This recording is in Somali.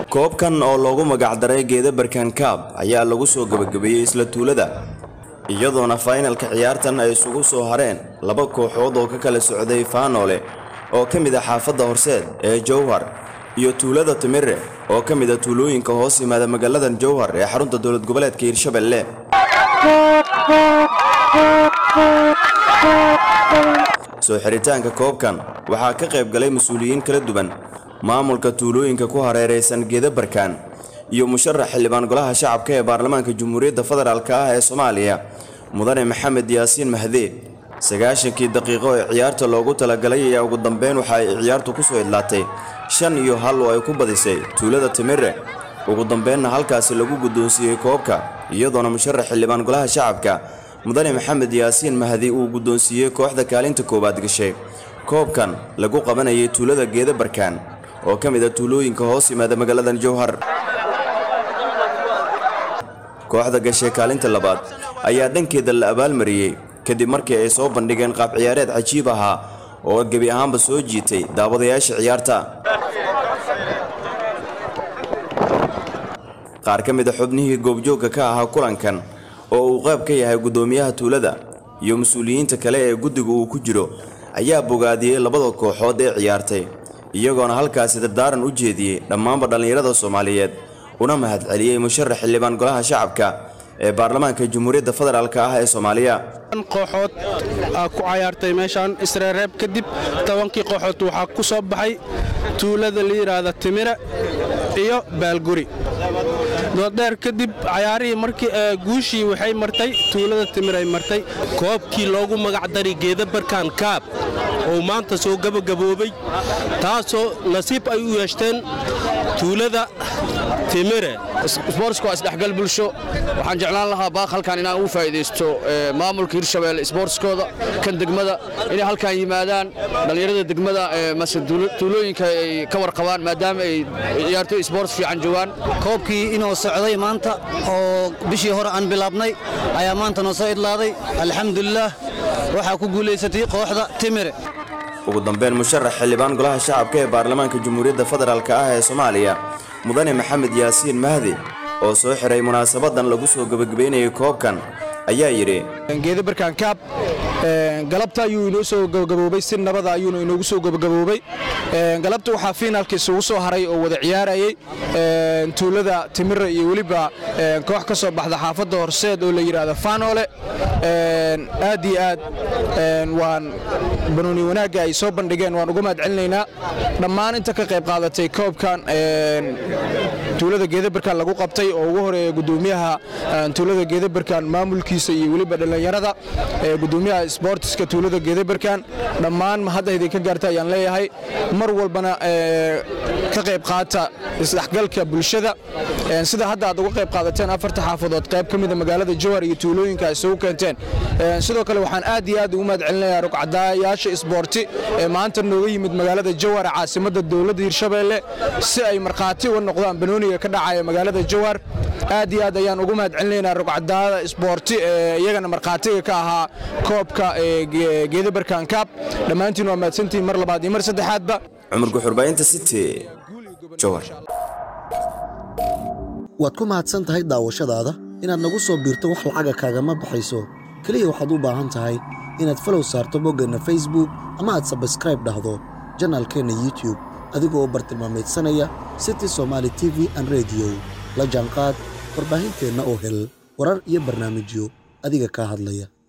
koobkan oo loogu magacdaray geeda barkan kaab ayaa lagu soo gebagabeeyey isla tuulada iyadoona faynalka ciyaartan ay isugu soo hareen laba kooxood oo ka kala socday faanoole oo ka mid ah xaafadda horseed ee jowhar iyo tuulada timire oo ka mid a tuulooyinka hoos yimaada magaaladan jowhar ee xarunta dowlad goboleedka hiirshabelle soo xiritaanka koobkan waxaa ka qayb galay mas-uuliyiin kala duwan maamulka tuulooyinka ku hareeraysan geeda barkaan iyo musharax xildhibaan golaha shacabka ee baarlamaanka jamhuuriyadda federaalk ah ee soomaaliya mudane maxamed yaasiin mahdee sagaashankii daqiiqo ee ciyaarta loogu talagalay ayaa ugu dambeyn waxa ay ciyaartu ku soo idlaatay shan iyo hal oo ay ku badisay tuulada timire ugu dambeynna halkaasi lagu guddoonsiiyey koobka iyadoona musharax xildhibaan golaha shacabka mudane maxamed yaasiin mahdi uu guddoonsiiyey kooxda kaalinta koowaad gashay koobkan lagu qabanayay tuulada geeda barkaan oo ka mid a tuulooyinka hoos yimaada magaaladan jowhar kooxda gashay kaalinta labaad ayaa dhankeeda la abaalmariyey kadib markii ay soo bandhigeen qaab ciyaareed cajiib ahaa oo gebi ahaanba soo jiitay daawadayaasha ciyaarta qaar ka mid a xubnihii goobjoogga ka ahaa kulankan oo uu qayb ka yahay guddoomiyaha tuulada iyo mas-uuliyiinta kale ee guddiga uu ku jiro ayaa bogaadiyey labada kooxood ee ciyaartay iyagoona halkaasi dardaaran u jeediyey dhammaanba dhallinyarada soomaaliyeed una mahadceliyey musharax xildhibaan golaha shacabka ee baarlamaanka jamhuuriyadda federaalk ah ee soomaaliya kooxood ku cayaartay meeshaan isreereeb kadib tobankii kooxood waxaa ku soo baxay tuulada la yidhaahda timire iyo baalguri dooddheer kadib cayaarihii markii guushii waxay martay tuulada timiray martay koobkii loogu magacdaray geeda barkaan kaab oo maanta soo gabagaboobay taasoo nasiib ay u yeeshteen tuulada timire isboortsku waa isdhexgal bulsho waxaan jeclaan lahaa baaq halkan inaan ugu faa'iidaysto maamulka hirshabeelle isboortskooda kan degmada inay halkan yimaadaan dhallinyarada degmada mase tuulooyinka ay ka warqabaan maadaama ay ciyaartoy isboorts fiican joogaan koobkii inoo socday maanta oo bishii hore aan bilaabnay ayaa maanta noo soo idlaaday alxamdulilaah waxaa ku guulaysatay kooxda timire ugu dambeyn musharax xildhibaan golaha shacabka ee baarlamaanka jamhuuriyadda federaalk ah ee soomaaliya mudane maxamed yaasiin mahdi oo soo xiray munaasabadan lagu soo gebagabaynayay koobkan ayaa yidhi geeda barkaan kaab galabta ayuu inoo soo gabagaboobay si nabada ayuuna inoogu soo gabagaboobay galabta waxaa fiinaalka isugu soo haray oo wada ciyaarayay tuulada timire iyo weliba koox ka soo baxda xaafadda horseed oo la yidhaahdo faanoole aad iyo aad waan banooni wanaagga ay soo bandhigeen waan uga mahad celinaynaa dhammaan inta ka qayb qaadatay koobkan tuulada geedabarkaan lagu qabtay oo ugu horeeya gudoomiyaha tuulada geedabarkaan maamulkiisa iyo weliba dhallinyarada gudoomiyaha sboortiska tuulada geedabarkaan dhammaan mahadda idinka gaarta ayaan leeyahay mar walbana ka qayb qaata isdhexgalka bulshada sida hadda aad uga qayb qaadateen afarta xaafadood qayb ka mida magaalada jowhar iyo tuulooyinka ay isugu keenteen sidoo kale waxaan aad iyo aad ugu mahad celinayaa rugcadayaasha isboorti ee maanta nooga yimid magaalada jowhar caasimadda dowladda hirshabeelle si ay markhaati uga noqdaan banooniga ka dhacaya magaalada jowhar aad iyo aad ayaan ugu mahad celinaynaa rugcadaada isboorti ee iyagana markhaatiga ka ahaa koobka geedabarkan kaab dhammaantiin waa mahadsantihiin mar labaad iyo mar saddexaadba cumar guxurbaynta city jowhar waad ku mahadsan tahay daawashadaada inaad nagu soo biirto wax lacaga kaagama baxayso keliya waxaad u baahan tahay inaad falow saarto boggeenna facebook ama aad sabskraib dhahdo janaalkeenna youtub adigoo bartilmaameedsanaya city somaali t v an rediyo la jaanqaad warbaahinteenna oo hel warar iyo barnaamijyo adiga kaa hadlaya